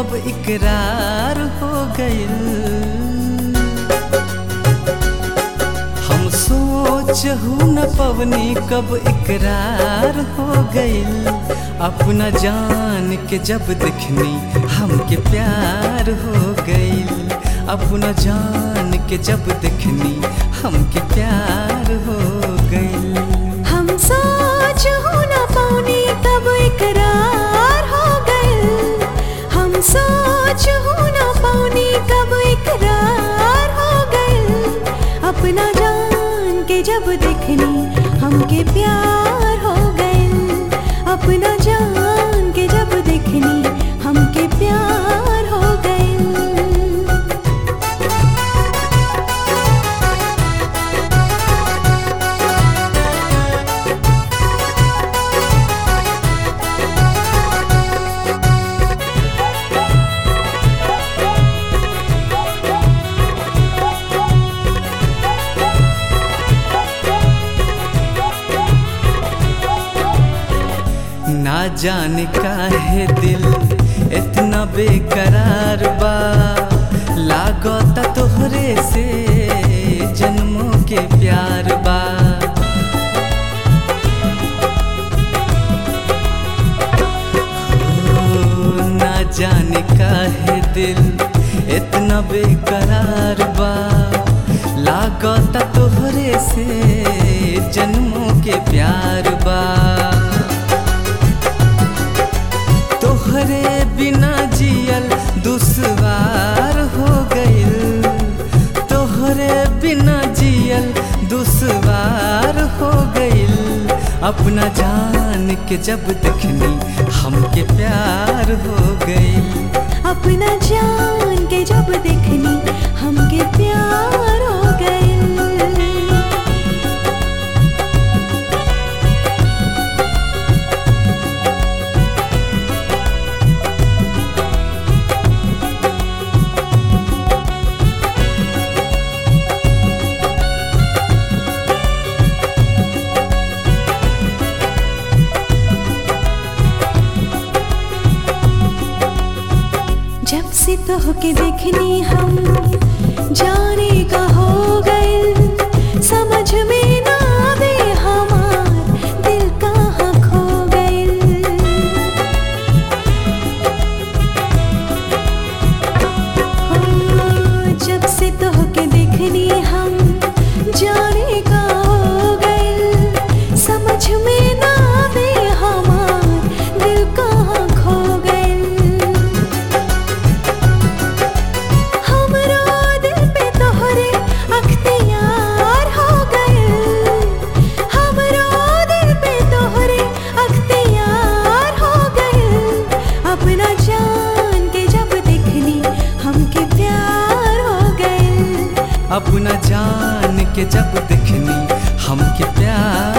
कब इकरार हो गइल हम सोचहु न पवनी कब इकरार हो गइल अपना जान के जब देखनी हमके प्यार हो गइल अपना जान के जब देखनी हमके प्यार हो गइल हम सोच हो न पानी कब इकरार हो गए हम सोच हो न पानी कब इकरार हो गए अपना जान के जब देखनी हमके प्यार हो गए अपना जान के जब देखनी हमके प्यार हो गए ना जाने काहे दिल इतना बेकरार बा लागत तोहरे से जन्मों के प्यार बा ओ, ना जाने काहे दिल इतना बेकरार बा लागत तोहरे से जन्मों के प्यार बा तोहरे बिना जियल दुश्वार हो गइल तोहरे बिना जियल दुश्वार हो गइल अपना जान के जब देखनी हमके प्यार हो गइल अपना जान के जब देखनी हमके प्यार हो गए जब से तो के देखनी हम जाने का हो गए समझ में ना आवे हमार दिल कहाँ खो गए हो, जब से तो के देखनी हम जाने का हो गए समझ में ना आवे हमार दिल कहाँ खो गए हमरो दिल पे तोहरे अख्तियार हो गए हमरो दिल पे तोहरे अख्तियार हो गए अपना जान के जब देखनी हमके प्यार हो गए अपना जान के जब देखनी हमके प्यार